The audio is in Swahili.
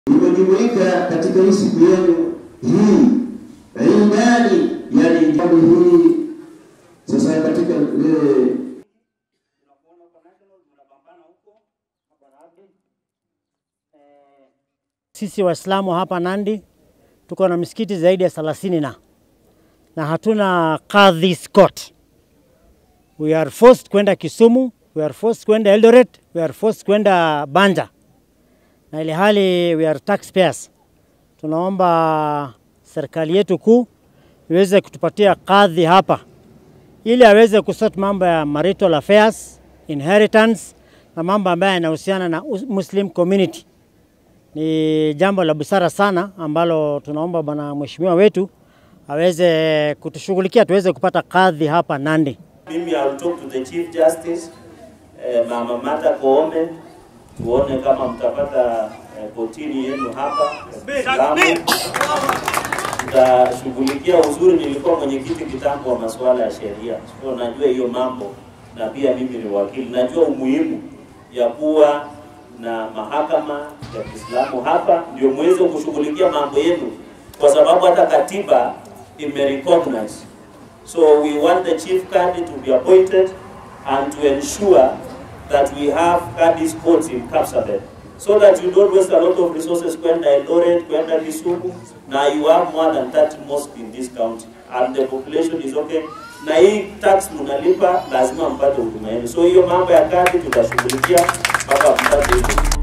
Nimejumuika katika hii siku yenu hii indani, yani jambo hii sasa katika ile Sisi Waislamu hapa Nandi tuko na misikiti zaidi ya thelathini na na hatuna kadhi court. We are forced kwenda Kisumu, we are forced kwenda Eldoret, we are forced kwenda Banja, na ile hali we are taxpayers. Tunaomba serikali yetu kuu iweze kutupatia kadhi hapa ili aweze kusort mambo ya marital affairs, inheritance na mambo ambayo yanahusiana na Muslim community ni jambo la busara sana ambalo tunaomba bwana mheshimiwa wetu aweze kutushughulikia tuweze kupata kadhi hapa Nandi. Mimi I'll talk to the Chief Justice eh, Mama Martha Koome tuone kama mtapata eh, kotini yenu hapa Lamu. Tutashughulikia uzuri, nilikuwa mwenyekiti kitambo wa masuala ya sheria, so najua hiyo mambo, na pia mimi ni wakili, najua umuhimu ya kuwa na mahakama ya Kiislamu hapa, ndio muweze kushughulikia mambo yenu, kwa sababu hata katiba imerecognize. So we want the chief cadi to be appointed and to ensure that we have cadis courts in Kapsabet so that you don't waste a lot of resources kwenda Eldoret, kwenda Kisumu, na you have more than 30 mosques in this county and the population is okay na hii tax mnalipa, lazima mpate huduma yenu. So hiyo mambo ya kadi tutashughulikia mpaka mpate hiyo.